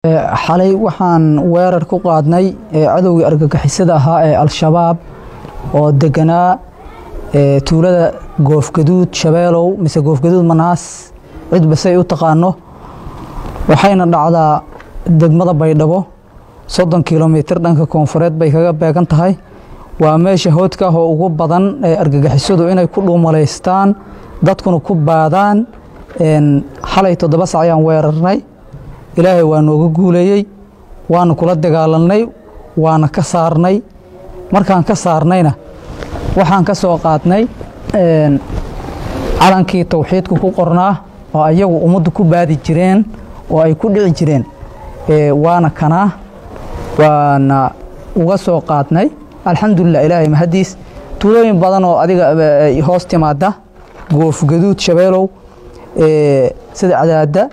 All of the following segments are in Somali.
xalay waxaan weerar ku qaadnay cadowgii argagixisada ahaa ee al-shabaab oo deganaa tuulada goofgaduud shabeelow mise goofgaduud manaas cidba say u taqaano waxayna dhacdaa degmada baydhabo soddon kilomitir dhanka koonfureed bay kaga beegan tahay waa meesha hoodka ah oo ugu badan ee argagixisadu inay ku dhuumalaystaan dadkuna ku baadaan xalay toddoba sac ayaan weerarnay ilaahay waa nooga guuleeyey waana kula dagaalanay waana ka saarnay markaan ka saarnayna waxaan ka soo qaadnay calankii towxiidka ku qornaa oo ayagu ummaddu ku baadi jireen oo ay ku dhici jireen waana kanaa waana uga soo qaadnay alxamdulilah ilaahay mahadiis tuulooyin badan oo adiga hoos timaada goofgaduud shabeelow sida cadaada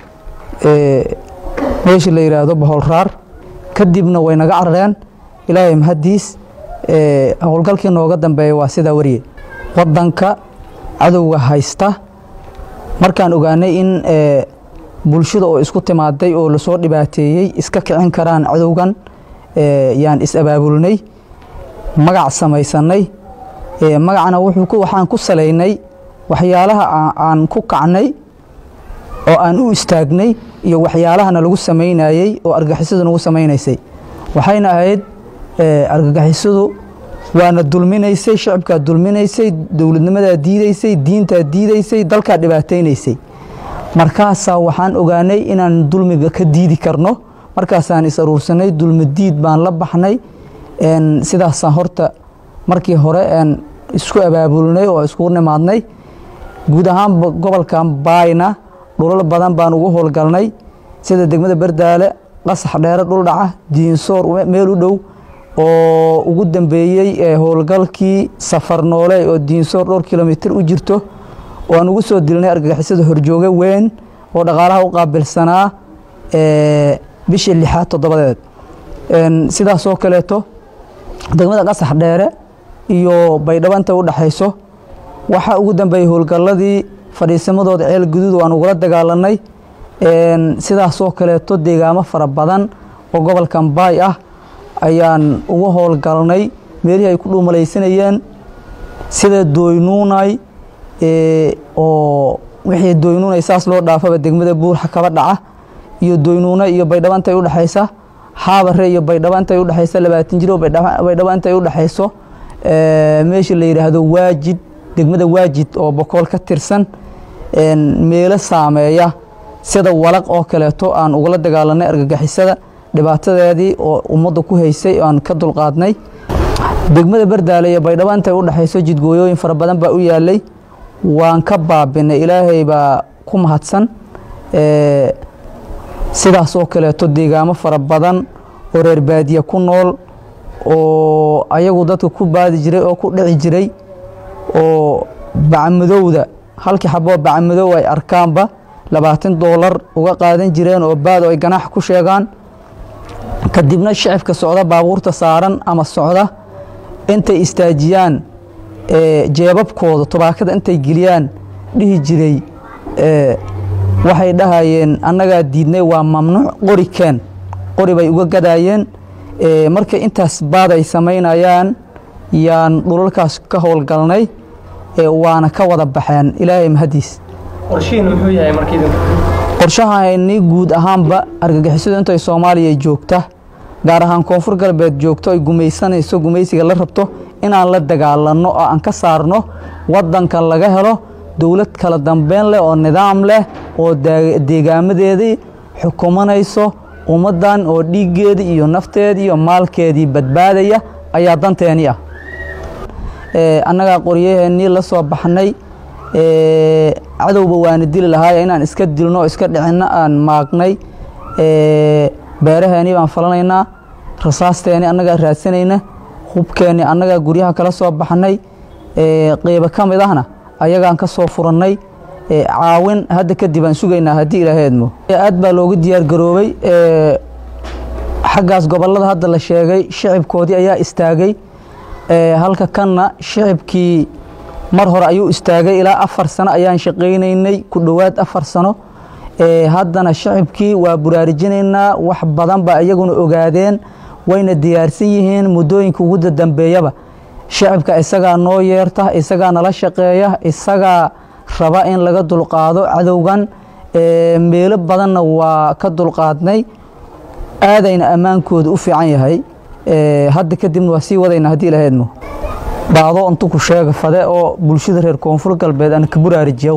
meesha la yidhaahdo baholraar kadibna way naga carareen ilaahay mahadiis howlgalkii nooga dambeeya waa sidaa wariye wadanka cadowga haysta markaan ogaanay in bulshada oo isku timaaday oo lasoo dhibaateeyey iska kicin karaan cadowgan yaan is-abaabulnay magac samaysanay magacna waxaan ku salaynay waxyaalaha aan ku kacnay oo aan u istaagnay iyo waxyaalahana lagu samaynayey oo argagixisadu nagu samaynaysay waxayna ahayd argagixisadu waana dulminaysay shacibkaa dulminaysay dowladnimadaa diidaysay diintaa diidaysay dalkaa dhibaataynaysay markaasaa waxaan ogaanay inaan dulmiga ka diidi karno markaasaan is aruursanay dulmi diid baan la baxnay sidaasaan horta markii hore isku abaabulnay oo iskugu nimaadnay guud ahaan gobolkan baayna dhulal badan baan ugu howlgalnay sida degmada berdaale qasax dheere dhul dhaca diinsoor meel u dhow oo ugu dambeeyey howlgalkii safar noole oo diinsoor dhowr kilomitir u jirto oo aan ugu soo dilnay argagixisada horjooge weyn oo dhaqaalaha u qaabilsanaa bishii lixaad toddobadeed sidaasoo kaleeto degmada qasax dheere iyo baydhabo inta u dhexayso waxaa ugu dambeeyey howlgalladii fadhiisamadooda ceel guduud waan ugula dagaalanay sidaasoo kaleeto deegaamo fara badan oo gobolkan baay ah ayaan uga howlgalnay meelihii ay ku dhuumalaysanayeen sida dooynuunay oo wixii dooynuunay saas loo dhaafaba degmada buurxa kaba dhaca iyo dooynuuna iyo baydhabo intay u dhexaysa xaabare iyo baydhabo intay u dhexaysa labaatan jiro baydhabo intay u dhexayso meesha la yidhaahdo waajid degmada waajid oo bokool ka tirsan meelo saameeya sida walaq oo kaleeto aan ugula dagaalanay argagixisada dhibaatadeedii oo ummadda ku haysay aan ka dulqaadnay degmada berdaale iyo baydhabo intay u dhexayso jidgooyooyin fara badan baa u yaalay waan ka baabinay ilaahay baa ku mahadsan sidaas oo kaleeto deegaamo fara badan oo reer baadiya ku nool oo ayagu dadka ku baadi jiray oo ku dhici jiray oo bacmadowda halkii xaboo bacmadow ay arkaanba labaatan doolar uga qaadan jireen oo baad oo ay ganaax ku sheegaan kadibna shacibka socda baabuurta saaran ama socda intay istaajiyaan jeebabkooda tobaakada intay geliyaan dhihi jiray waxay dhahayeen annagaa diidnay waa mamnuuc qori keen qori bay uga gadaayeen markay intaas baad ay samaynayaan yaan dhulalkaas ka howlgalnay waana ka wada baxeen ilaahay mahadiis qorshahani guud ahaanba argagixisadu intay soomaaliya joogta gaar ahaan koonfur galbeed joogto ay gumaysanayso gumaysiga la rabto inaan la dagaalanno oo aan ka saarno wadanka laga helo dowlad kala dambeyn leh oo nidaam leh oo deegaamadeedii xukumanayso ummaddan oo dhiiggeedii iyo nafteedii iyo maalkeedii badbaadaya ayaa danteeni ah annagaa qoryaheennii la soo baxnay cadowba waana dili lahaay inaan iska dilno o iska dhicinno aan maagnay beeraheennii baan falanaynaa rasaasteennii annagaa raadsanayna hubkeennii annagaa guryaha kala soo baxnay qeybo ka mid ahna ayagaan ka soo furannay caawin hadda kadib aan sugaynaa haddii ilaahay edmo aad baa loogu diyaar garoobay xaggaas gobollada hadda la sheegay shicibkoodii ayaa istaagay halka kanna shicibkii mar hore ayuu istaagay ilaa afar sano ayaan shaqaynaynay ku dhowaad afar sano haddana shacibkii waa buraarujinaynaa wax badan ba iyaguna ogaadeen wayna diyaarsan yihiin muddooyinka ugu dambeeyaba shacibka isagaa noo yeerta isagaa nala shaqeeya isagaa raba in laga dulqaado cadowgan meelo badanna waa ka dulqaadnay aadayna ammaankooda u fiican yahay hadda kadibna waa sii wadayna haddii lahaydmo baado intu ku sheega fade oo bulshada reer koonfur galbeed ana ka buraarijiyow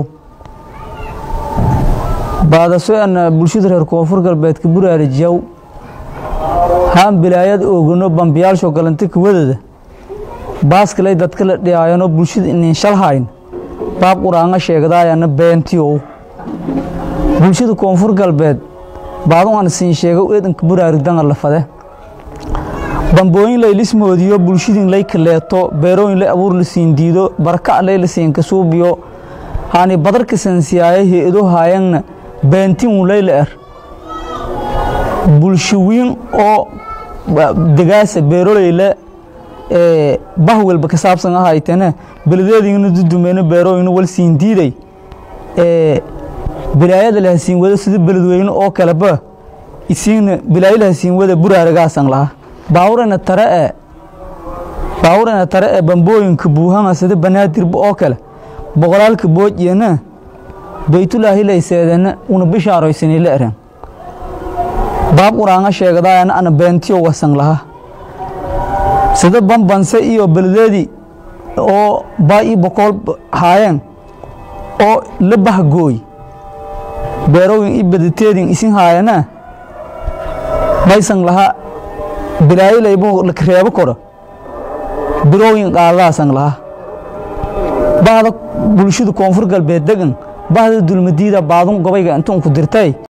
baadaso ana bulshada reer koonfur galbeed ka buraarijiyow haan bilaayad oogano bambiyaalsho galanti kawadada baaskalay dadka la dhiyaayano bulshada inin shalhayn baab quraanga sheegdaayana beentiyow bulshada koonfur galbeed baadu aan siin sheego eedanka buraarigdanga la fade bambooyin lay lismoodiyo bulshadin lay kaleeto beerooyin lay abuur la siin diido baraka lay la siin kasuubiyo haani badarka sansiyaaya he-ado haayangna beentin lay la er bulshawiin oo degaasa beeroleyla bahwelba ka saabsan ahaytene beledeedingna dudumeyno beerooyina wal siin diiday bilaayada lahasiin wada sida beledweyne oo kaleba isiina bilaayo lahasiin wada buraaragaasan lahaa baawurana tare e baawurana tare ee bambooyinka buuhama sida banaadirba oo kale boqolaalka boojiyana baytulaahi layseedana una bishaaroysani la eren baab quraanga sheegdaayana ana beentiyo wasan lahaa sida bambanse iyo beledeedii oo baa ii bokool haayeen oo la bahgooy beerooyin i badateedin isin haayana maysan laha bilaayo laybo reebo koro birooyin qaadadaasan laha bahda bulshada koonfur galbeed degan bahda dulmadiida baadun gobayga intuun ku dirtay